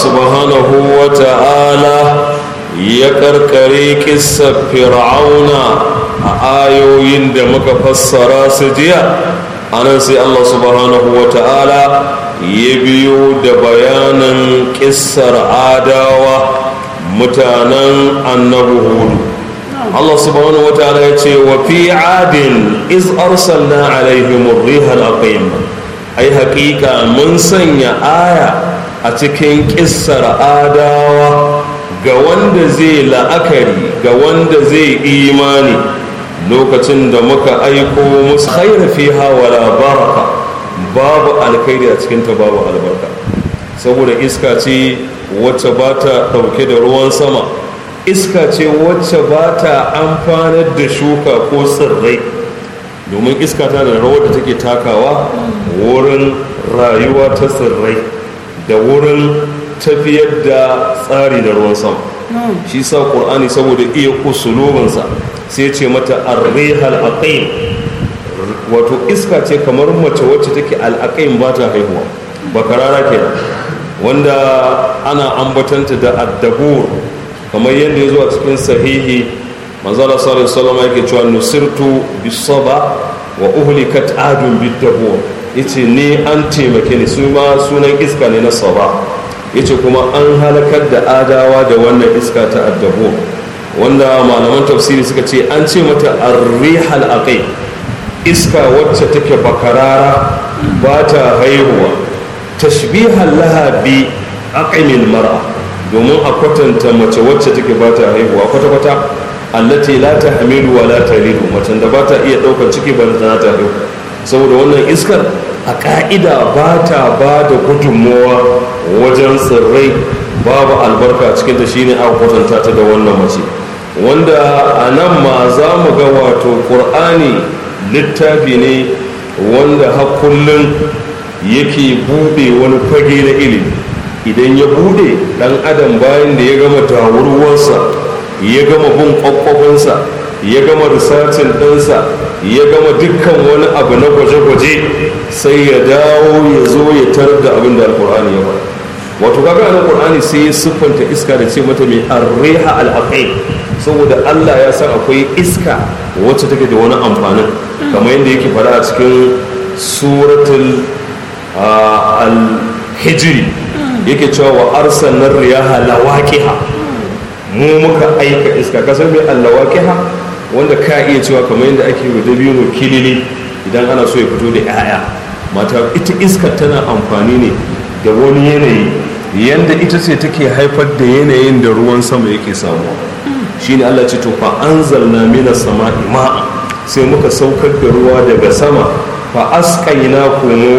subhanahu wa ta'ala ya karkare kissa fir'auna a ayoyin da muka fassara su jiya anan sai Allah subhanahu wa ta'ala ya biyo da bayanin kissar adawa mutanen annabi hudu Allah subhanahu wa ta'ala ya ce wa fi adin iz arsalna alaihim rihal aqim ai haƙiƙa mun sanya aya a cikin kissar adawa ga wanda zai la'akari ga wanda zai imani lokacin da muka aiko musu khairu fiha wala baraka babu alkhairi a cikin ta babu albarka saboda iska ce wacce ba ta ɗauke da ruwan sama iska ce wacce ba ta amfanar da shuka ko tsirrai domin iska ta da rawar da take takawa wurin rayuwa ta tsirrai da wurin tafiyar da tsari da ruwan sama shi sa ƙur'ani saboda iya usulubinsa sai ce mata arrihal aqim wato iska ce kamar mace wacce take al'aqim ba ta haihuwa bakarara ke wanda ana ambatanta da addabur kamar yadda ya zo a cikin sahihi manzala sallallahu alaihi wasallam yake cewa nusirtu bisaba wa uhlikat adun bidabur yace ni an taimake ni su ma sunan iska ne na saba yace kuma an halakar da adawa da wannan iska ta addabur wanda malaman tafsiri suka ce an ce mata arrihal aqai iska wacce take bakarara ba ta haihuwa tashbihan laha bi aqimil mar'a domin a kwatanta mace wacce take ba ta haihuwa kwata-kwata allati la ta hamilu wa la ta lidu macen da ba ta iya ɗaukar ciki ba ta ta haihu saboda wannan iskar a ka'ida ba ta ba da gudunmowa wajen tsirrai babu albarka cikin ta shine a kwatanta ta da wannan mace wanda a nan ma za mu ga wato ƙur'ani littafi ne wanda har kullum yake buɗe wani fage na ilimi idan ya bude dan adam bayan da ya gama tawurwarsa ya gama bin kwakwafinsa ya gama risacin ɗinsa ya gama dukkan wani abu na gwaje-gwaje sai ya dawo ya zo ya tarar da abin da alkur'ani ya faɗa wato kaga na qur'ani sai ya siffanta iska da ce mata mai arriha al saboda Allah ya san akwai iska wacce take da wani amfanin kamar yadda yake faɗa a cikin suratul al-hijri yake cewa wa arsanar riyaha lawaqiha mu muka aika iska kasar mai allawaqiha wanda ka iya cewa kamar yadda ake yi dabino kilili idan ana so ya fito da 'ya'ya mata ita iska tana amfani ne da wani yanayi yanda ita ce take haifar da yanayin da ruwan sama yake samuwa shine Allah ce to fa anzalna minas sama'i ma'a sai muka saukar da ruwa daga sama fa asqayna kumu